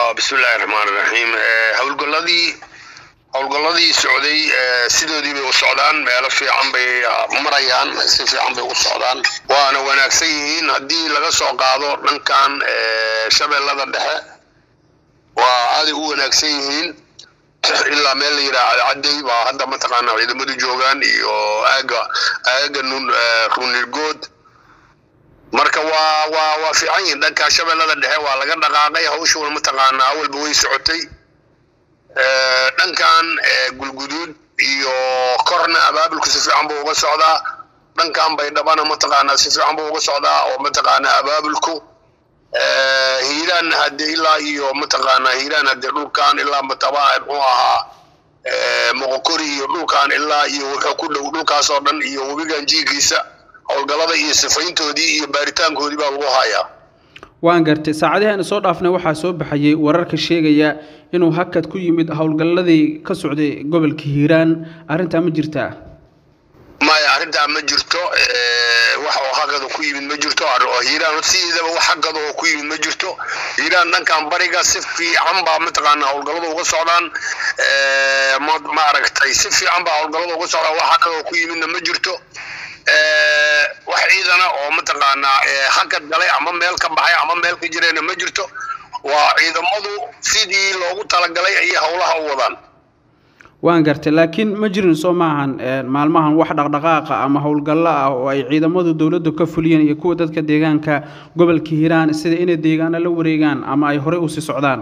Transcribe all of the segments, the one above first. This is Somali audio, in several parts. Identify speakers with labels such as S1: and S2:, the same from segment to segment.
S1: bismillahi raxmaan iraxiim howlgoladii howlgoladii socday sidoodii bay u socdaan meelo fiican bay marayaan si fiican bay u socdaan waana wanaagsan yihiin haddii laga soo qaado dhankan shabeellada dhexe waa aaday u wanaagsan yihiin ilaa meel la yidhaha cadcadey baa hadda mataqaanaa ciidamadu joogaan iyo aaga aaga runirgood marka waa waa waa fiican yihiin dhanka shabeellada dhexe waa laga dhaqaaqay hawshuuna mataqaanaa awalba way socotay dhankan gulguduud iyo korna abaabulku si fiican buu uga socdaa dhankan baydhabana mataqaanaa si fiican buu uga socdaa oo mataqaanaa abaabulku hiiraan hadde ilaa iyo mataqaanaa hiiraan hadde dhulkan ilaa mataba muxuu ahaa moqokori iyo dhulkan ilaa iyo wuxuu ku dhow dhulkaas oo dhan iyo webigan jiigiisa howlgalada iyo sifayntoodii iyo baaritaankoodii baa lagu hayaa
S2: waan gartay saacadihi aynu soo dhaafnay waxaa soo baxayay wararka sheegaya inuu hakad ku yimid howlgalladii ka socday gobolka hiiraan arrintaa ma jirtaa
S1: maya arrintaa ma jirto wax oo hakada ku yimid ma jirto oo hiiraan sideedaba wax hakada oo ku yimid ma jirto hiiraan dhankan bariga si fiican baa mataqaanaa howlgallada uga socdaan ma aragtay si fiican baa howlgallada uga socdaan wax hakada oo ku yimidna ma jirto wax ciidana oo mataqaanaa hakad galay ama meel ka baxay ama meel ka jirayna ma jirto waa ciidamadu sidii loogu talagalay ayay howlaha u wadaan
S2: waan gartay laakiin ma jirin soo maahan maalmahan wax dhaqdhaqaaqa ama howlgallo ah oo ay ciidamadu dowladdu ka fuliyeen iyo kuwa dadka deegaanka gobolka hiiraan sida inay deegaano la wareegaan ama ay horey usii socdaan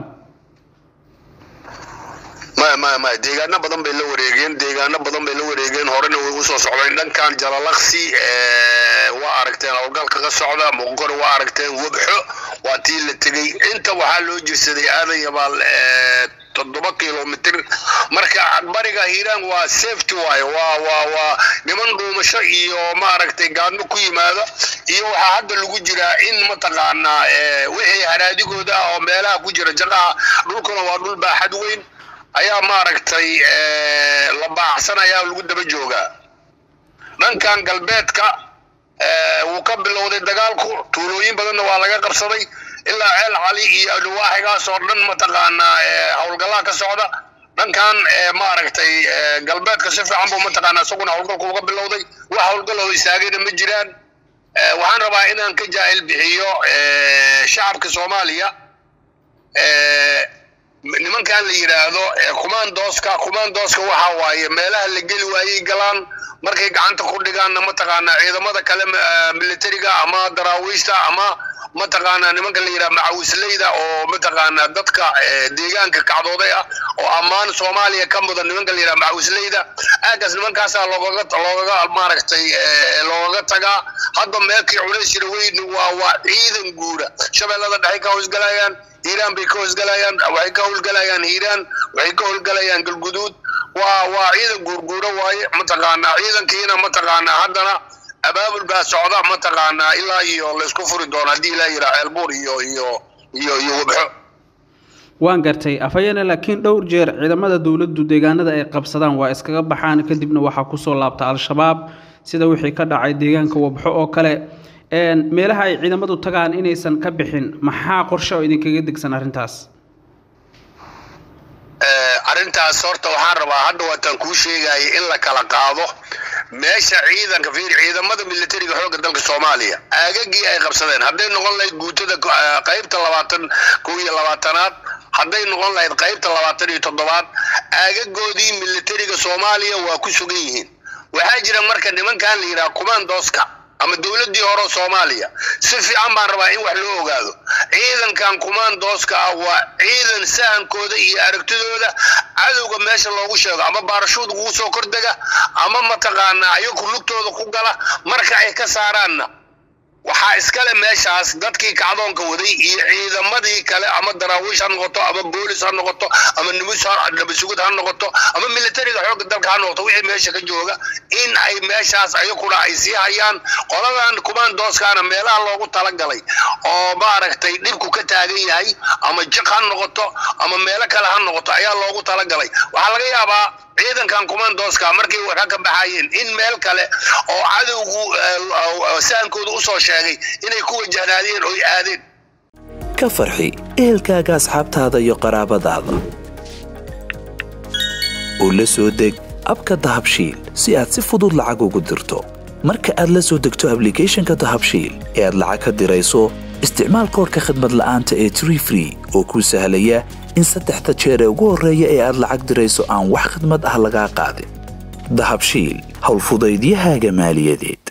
S1: maya maya maya deegaano badan bay la wareegeen deegaano badan bay la wareegeen horena way usoo socdeen dhankan jalalaqsi waa aragteen howlgalka ka socda muqore waa aragteen webxo waa tii la tegey inta waxaa loo jirsaday aadan yabaal toddoba kilomitr marka bariga hiiraan waa safety waayo waa waa waa niman dhuumasho iyo maaragtay gaadmo ku yimaada iyo waxaa hadda lagu jiraa in mataqaanaa wixii haraadigooda ah oo meelaha ku jira jaqaha dhulkuna waa dhul baaxad weyn ayaa maaragtay la baacsan ayaa lagu daba joogaa dhankan galbeedka wuu ka bilowday dagaalku tuulooyin badanna waa laga qabsaday ilaa ceel cali iyo dhawaaxigaas oo dhan mataqaanaa howlgallaa ka socda dhankan maaragtay galbeedka si fiican buu mataqaanaa isaguna howlgalku uga bilowday wax howlgal oo istaagayna ma jiraan waxaan rabaa inaan ka jaahil bixiyo shacabka soomaaliya nimankan la yidhaahdo kumaandooska kumaandooska waxa waaye meelaha la geli waayey galaan markay gacanta ku dhigaanna mataqaanaa ciidamada kale militariga ama daraawiishta ama mataqaanaa nimanka la yidhaha macawisleyda oo mataqaanaa dadka deegaanka kacdooday ah oo ammaan soomaaliya ka mudan nimanka la yidhaha macawisleyda aagaas nimankaasaa loogaga loogaga maaragtay loogaga tagaa hadda meelkii culays jira weyn waa waa ciidan guura shabeellada dhexay ka hoosgalayaan hiiraan bay ka hoosgalayaan waxay ka howlgalayaan hiiraan waxay ka howlgalayaan galguduud waa waa ciidan guurguuro waaye mataqaanaa ciidankiina mataqaanaa haddana abaabul baa socda mataqaanaa ilaa iyo laysku furi doono haddii ilaa yidhaha ceelbuur iyo iyo iyo iyo wabxo
S2: waan gartay afhayeene laakiin dhowr jeer ciidamada dowladdu deegaanada ay qabsadaan waa iskaga baxaan kadibna waxaa kusoo laabta al-shabaab sida wixii ka dhacay deegaanka wabxo oo kale meelaha ay ciidamadu tagaan inaysan ka bixin maxaa qorshe oo idinkaga degsan arrintaas
S1: arrintaas horta waxaan rabaa hadda waataan kuu sheegaya in la kala qaado meesha ciidanka fiir ciidamada militariga xoogga dalka soomaaliya aagagii ay qabsadeen hadday noqon lahayd guutada qaybta labaatan kow iyo labaatanaad hadday noqon lahayd qaybta labaatan iyo toddobaad aagagoodii militariga soomaaliya waa ku sugan yihiin waxaa jira marka nimankan la yidhaha kumaandooska ama dowladdii hore soomaaliya si fiican baan rabaa in wax loo ogaado ciidankan kumaandooska ah waa ciidan sahankooda iyo aragtidooda cadowga meesha loogu sheego ama baarashuud ugu soo kordega ama mataqaanaa ayagu lugtooda ku gala marka ay ka saaraanna waxaa iskale meeshaas dadkii kacdoonka waday iyo ciidamadii kale ama daraawiish ha noqoto ama boolis ha noqoto ama nabasugud ha noqoto ama militariga xoogga dalka ha noqoto wixii meesha ka jooga in ay meeshaas ayaguna ay sii hayaan qoladan kumaandooskaana meelaha loogu talagalay oo maaragtay dhibku ka taagan yahay ama jiq ha noqoto ama meelo kale ha noqoto ayaa loogu talagalay waxaa laga yaabaa ciidankan kumaandooska markay waxa ka baxayeen in meel kale oo cadowgu sahankooda usoo sheegay inay ku wajahnaadeen oy aadeen
S3: ka farxi ehelkaaga asxaabtaada iyo qaraabadaada oo la soo deg abka dahabshiil si aad si fudud lacag ugu dirto marka aad la soo degto ablicathonka dahabshiil ee aad lacag ka dirayso isticmaal koorka khadmad la'aanta ee tree free oo kuu sahlaya in saddexda jeer ee ugu horreeya ee aad lacag dirayso aan wax khadmad ah lagaa qaadin dahabshiil howlfudaydiyahaaga maaliyadeed